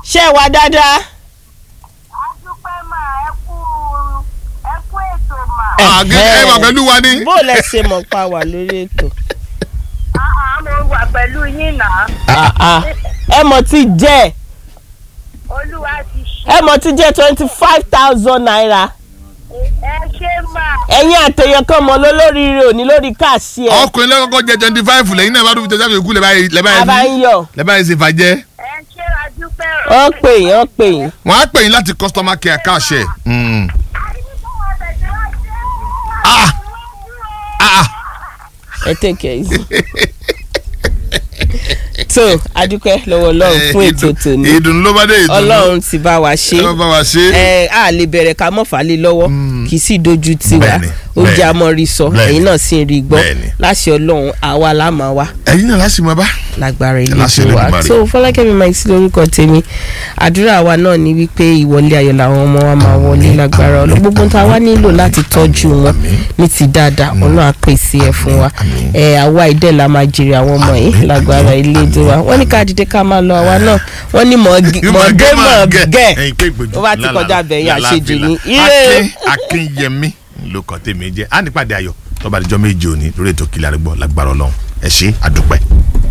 ṣé ẹ wà dáadáa. adúpẹ́ mà ẹ kú ẹ kú ètò mà. Ah, gẹ́gẹ́ ẹ wà pẹ̀lú wa ní. bó lẹ ṣe mọ̀ pa wà lórí ètò. àá mo wà pẹ̀lú yín náà. Ah, ah. ẹ mọ̀ tí jẹ́ olúwa ti ṣe. ẹ mọ̀ tí jẹ́ twenty five thousand naira. ẹ ṣe mà. ẹ̀yin àtẹ̀yàn kan mọ̀ lólóríire òní lórí káàsì ẹ̀. ọkùnrin lọ́kọ́kọ́ jẹ twenty five lẹ́yìn náà bá dúró tẹ̀síwájú ìkú lẹ́bàá a bá ń yẹn yọ̀ lẹ́bàá yẹn ṣe fàjẹ́. ẹ ṣe adúpẹ́ wọ́n pè yín wọ́n pè yín. wọ́n á pè yín láti customer care káàṣẹ. Mm. Ah, ah, ẹ take it easy. so adúpẹ́ lọ́wọ́ ọlọ́run fún ètò tòní ìdùnnú ló bá dé ìdùnnú. ọlọ́run ti bá wa ṣe ẹ má bá wa ṣe. ẹ a lè bẹ̀rẹ̀ ká mọ̀ falẹ̀ lọ́wọ́ kì í sì dojú tiwa Bẹ́ẹ̀ni, ó jẹ́ bẹ́ẹ̀ni, amọ̀rí sọ bẹ́ẹ̀ni, ẹ̀yin náà sì ń rí gbọ́ bẹ́ẹ̀ni. láṣẹ ọlọ́run àwa la máa wá ẹ̀yin náà láti máa bá. lágbára ilé Láṣẹ tó wa Elédùmarè. so fọlákẹ́mi máa sí lórúkọ tèmi àdúrà wa náà ni wípé ìwọlé ayọ̀ làwọn ọmọ wa máa wọlé lágbára ọlọ́ gbogbo tá a wá nílò láti tọ́jú wọn ní ti dáadáa ọlọ́run á pèsè ẹ̀ fún wa ẹ̀ àwa ìdẹ́ la máa jèrè àwọn ọmọ yìí lágbára ilé tó wa wọ́n ní ká dìde ká máa lọ àwa náà wọ́n ní mọ̀ọ́gẹ́ mọ̀ọ́gẹ́ ẹ̀yin pé ìgbèjò tó bá ti kọjá bẹ̀yìn àṣejù ní ire Akin Akínyẹmí ló kàn tèmi jẹ́ á nípàdé ayọ̀ tó bá dijọ́ méje òní lórí ètò Kílẹ̀ Àrúgbó lágbára Ọlọ́run ẹ ṣé àdúpẹ́.